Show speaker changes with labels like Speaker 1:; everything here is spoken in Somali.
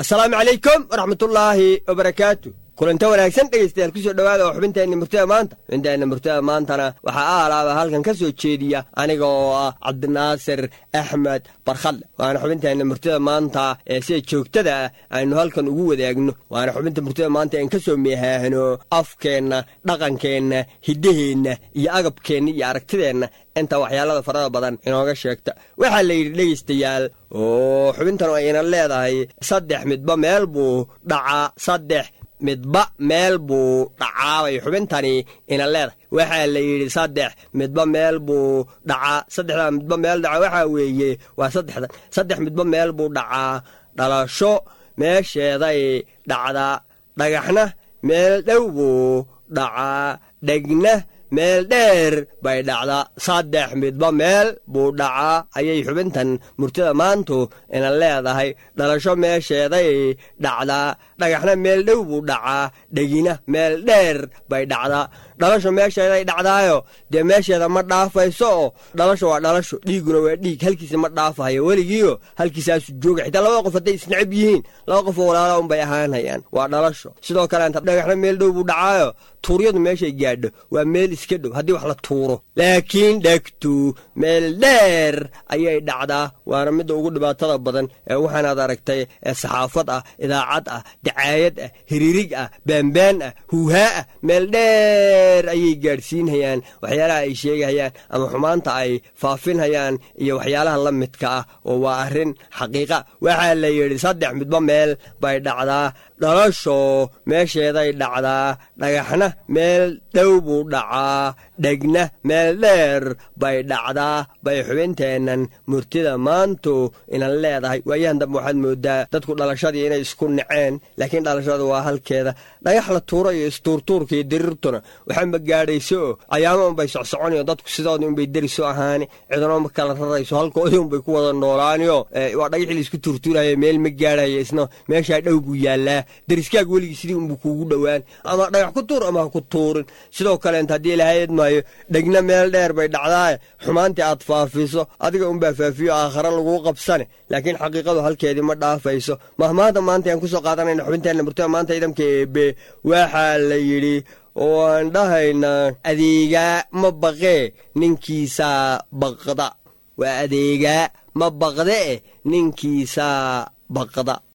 Speaker 1: asalaamu calaykum waraxmatullaahi wabarakaatu kulanta wanaagsan dhegaystayaal kusoo dhowaada oo xubinteenna murtada maanta xubinteenna murtada maantana waxaa aalaaba halkan ka soo jeediya aniga oo ah cabdinaasir axmed barkhadle waana xubinteenna murtada maanta ee sida joogtada ah aynu halkan ugu wadaagno waana xubinta murtada maanta en ka soo meehaahno afkeenna dhaqankeenna hiddaheenna iyo agabkeenna iyo aragtideenna inta waxyaalada farada badan inooga sheegta waxaa la yidhi dhegaystayaal oo xubintan ayna leedahay saddex midba meel buu dhacaa saddex midba meel buu dhacaabay xubintani ina leedahay waxaa la yidhi saddex midba meel buu dhacaa saddexdaa midba meel dhaca waxaa weeye waa saddexdan saddex midba meel buu dhacaa dhalasho meesheeday dhacdaa dhagaxna meel dhow buu dhacaa dhegna meel dheer bay dhacdaa saddex midba meel buu dhacaa ayay xubintan murtada maantu ina leedahay dhalasho meesheeday dhacdaa dhagaxna meel dhow buu dhacaa dhegina meel dheer bay dhacdaa dhalasho meesheeday dhacdaayo dee meesheeda ma dhaafayso oo dhalasho waa dhalasho dhiiguna waa dhiig halkiisa ma dhaafahayo weligiio halkiisaasu jooga xitaa labada qof hadday isnacab yihiin laba qofoo walaala unbay ahaanhayaan waa dhalasho sidoo kaleenta dhagaxna meel dhow buu dhacaayo tuuryadu meeshay gaadho waa meel iska dhow haddii wax la tuuro laakiin dhegtu meel dheer ayay dhacdaa waana midda ugu dhibaatada badan ee waxaanaad aragtay ee saxaafad ah idaacad ah dacaayad ah hiriirig ah baanbaan ah huuhaa ah meel dheer ayay gaadhsiinhayaan waxyaalaha ay sheegahayaan ama xumaanta ay faafinhayaan iyo waxyaalaha la midka ah oo waa arrin xaqiiqa waxaa la yidhi saddex midba meel bay dhacdaa dhalasho meesheeday dhacdaa dhagaxna meel dhow buu dhacaa dhegna meel dheer bay dhacdaa bay xubinteennan murtida maantu ina leedahay waayahan dambe waxaad moodaa dadku dhalashadii inay isku naceen laakiin dhalashada waa halkeeda dhagax la tuuro iyo istuurtuurka iyo diriirtuna waxaanba gaadhayso oo cayaamo unbay socsoconayo dadku sidoodii unbay deriso ahaani cidno ma kala rarayso halkoodii unbay ku wada noolaaniyo waa dhagaxii laisku tuurtuuraya meel ma gaadhaya isna meeshaa dhow buu yaallaa deriskaag weligii sidii unbuu kuugu dhowaan ama dhagax ku tuur ama ha ku tuurin sidoo kaleenta haddii ilahayd maayo dhegna meel dheer bay dhacdaaye xumaantii aad faafiso adiga unbaa faafiyo aakhare laguu qabsane laakiin xaqiiqadu halkeedii ma dhaafayso mahmaada maanta aan kusoo qaadanayna xubinteenna murtada maanta ciidamka eebe waxaa la yidhi oo aan dhahaynaa adeegaa ma baqee ninkiisaa baqda waa adeegaa ma baqde eh ninkiisaa baqda